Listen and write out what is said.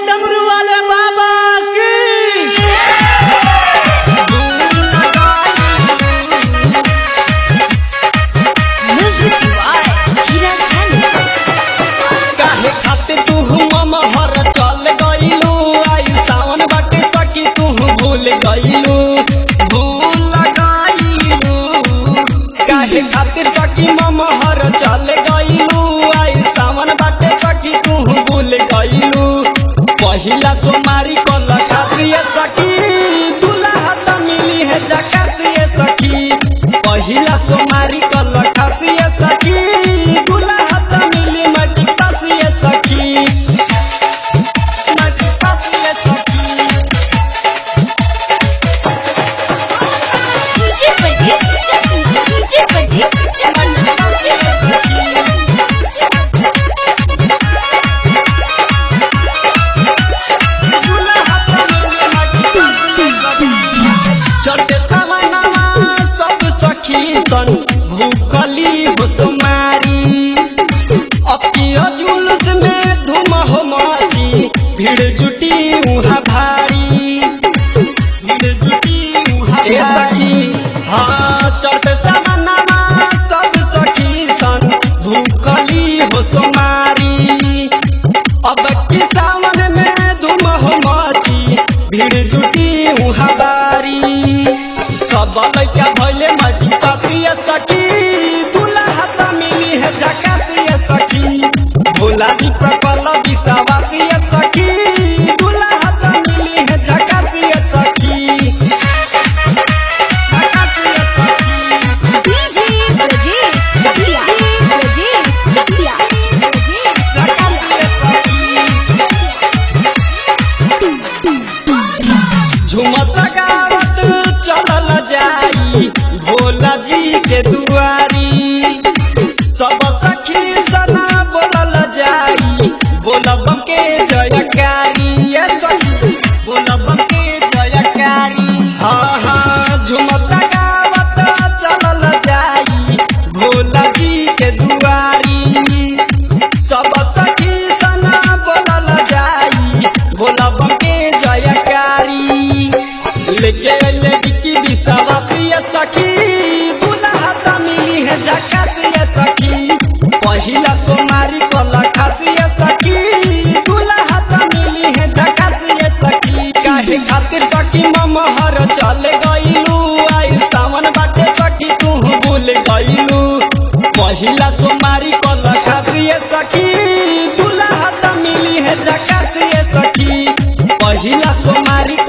डमरू वाले बाबा की Music by Hira Khan. काहे खातिर तू मम हर चल गइलू आई सावन बाटे सकी तू भूल गइलू भूल गइलू काहे खातिर सकी मम हर चल गइलू आई सावन बाटे सकी तू भूल गइलू पहिला सोमारी कल खातिर सकी दुल्हा त मिली है जकासिए सखी पहिला सोमारी कल खातिर सखी दुल्हा त मिली मटी पासिए सखी मटी पासिए सखी DJ Pradeep, DJ Pradeep, चढ़ते तमन्नावा सब सखी सन भूखली हो सुमारी अकियो जुलूस में धूम हो माची भीड़ जुटी उहाँ भारी भीड़ जुटी उहाँ ए सखी हाँ चढ़ते तमन्नावा सब सखी सन भूखली हो सुमारी अब की सावन में धूम हो माची भीड़ जुटी उहाँ बारी सब लैका भैले मटी पापिया सखी दुल्हा त मिली है जकासिया सखी भोला जी प्रकल विश्वासिया सखी दुल्हा त मिली है जकासिया सखी जकासिया सखी DJ Pradeep, Chakia, Pradeep, Chakia, जकासिया सखी झुमत गावत चलल जाई भोला जी के दुआरी सब सखी सना बोलल जाई बोलब के जयकारी ये सखी बोलब के जयकारी हाँ हाँ झुमत गावत चलल जाई भोला जी के दुआरी सब सखी सना बोलल जाई बोलब के जयकारी लेके ले बिची विश्वासिया सखी दुल्हा त मिली है जकासिया सखी पहिला सोमारी कला खासिया सखी दुल्हा त मिली है जकासिया सखी काहे खातिर सखी मम हर चल गइलू आई सावन बाटे सखी तू भूल गइलू पहिला सोमारी कला खासिया सखी दुल्हा त मिली है जकासिया सखी पहिला सोमारी